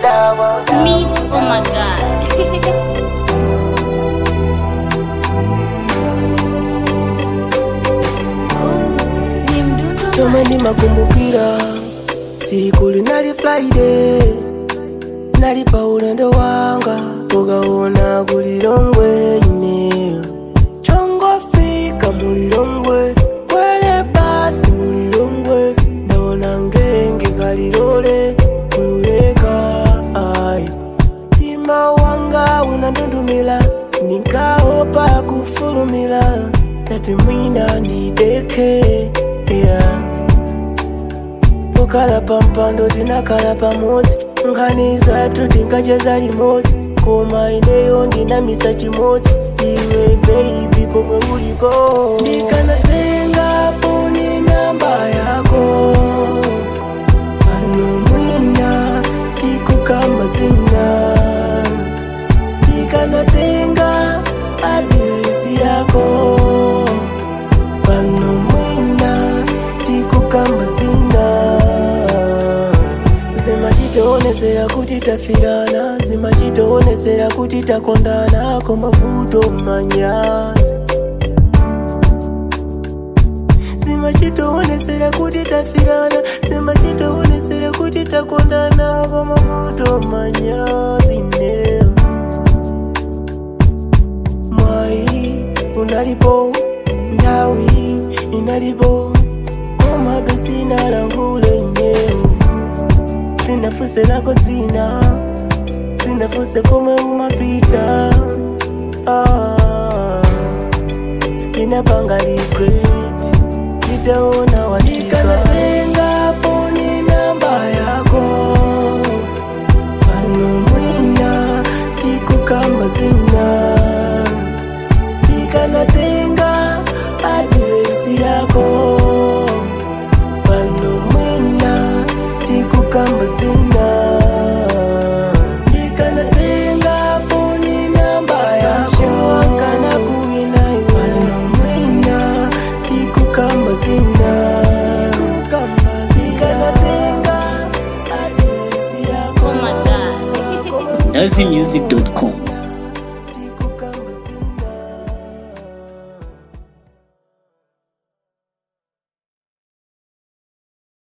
dawa Smith, oh my god. chomwe ndimakumbukira tsiku linali friday nali pa ulendo wanga ukaona kulilongwe ine chongofika mulilongwe kwele basi mulilongwe ndaona ngenge kalilole kuyuleka ai mtima wanga unandundumila ndinkaopa kufulumila ndati mwina ndideke yeah. tukala pampando tinakala pamodzi nkhani zathu tinkacheza limodzi koma ineyo ndinamisa chimodzi iwe beibi komwe uliko ndikanatenga foni namba yako ano mwina tikukamba zina ndikanatenga adiresi yako pano mwina tikukamba zina zimachitoonezera kuti tafirana zimachitoonezera kuti takondana komavuto manyazi zimachitoonezera kuti tafirana zimachitoonezera kuti takondana komavuto manyazi neo mwai unalipo ndawi inalipo koma besina langule nyeo sinafuse lako dzina sinafuse komwe umapita ah, inapanga regret nitaona watikanatenga foni namba yako ano mwina tikukamba zina ikanatenga adiresi yako pano mwina tikukamba zina ikanatenga foni namba yako kana kuina pano mwina tikukamba zina ikanatenga adiresi yako Oh my god. nazimusic.com